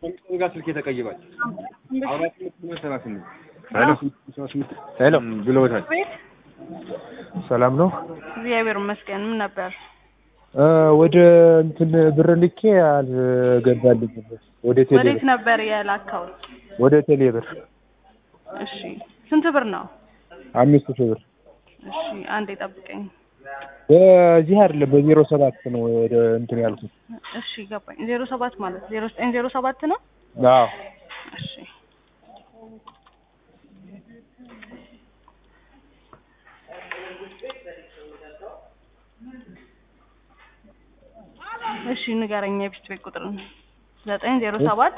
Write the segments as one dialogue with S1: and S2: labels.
S1: ከሚስጥሩ ጋር ስልክ የተቀይሯል አራት ስምንት ሰባ ስምንት
S2: ሄሎ
S1: ሰባ ስምንት
S2: ሄሎ
S1: ብለውታል።
S3: ቤት
S2: ሰላም ነው?
S3: እግዚአብሔር ይመስገን። ምን ነበር?
S2: እ ወደ እንትን ብር ልኬ አልገባልኝም። ወደ ቴሌ
S3: ወዴት
S2: ብር
S3: ነበር የላከው?
S2: ወደ ቴሌ ብር
S3: እሺ ስንት ብር ነው?
S2: አምስት ሺህ ብር
S3: እሺ አንዴ ጠብቀኝ።
S2: በዚህ አይደለም በዜሮ ሰባት ነው ወደ እንትን ያልኩት።
S3: እሺ ገባኝ። ዜሮ ሰባት ማለት ዜሮ ዘጠኝ ዜሮ ሰባት ነው።
S2: አዎ
S3: እሺ እሺ ንገረኝ የቢስት ቤት ቁጥር ዘጠኝ ዜሮ ሰባት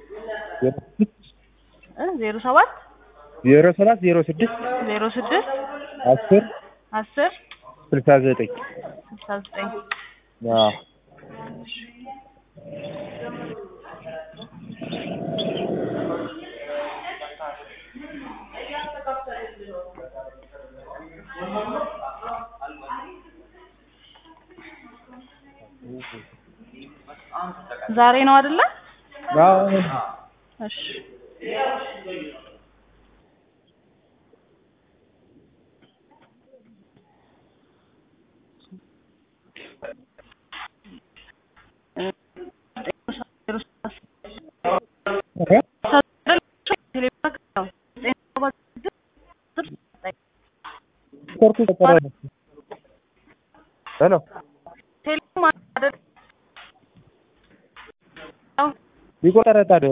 S3: እ ዜሮ ሰባት
S2: ዜሮ ሰባት ዜሮ ስድስት
S3: ዜሮ ስድስት
S2: አስር
S3: አስር
S2: ስልሳ ዘጠኝ
S3: ስልሳ ዘጠኝ
S2: አዎ
S3: ዛሬ ነው አይደለ?
S2: አዎ
S3: እሺ
S2: ኮርቱ ተቀረ ሄሎ ይቆጠረጣል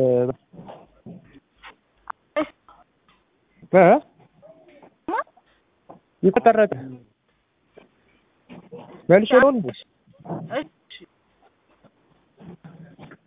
S2: እ ይቆጠረጣል መልሼ ነው እንዴ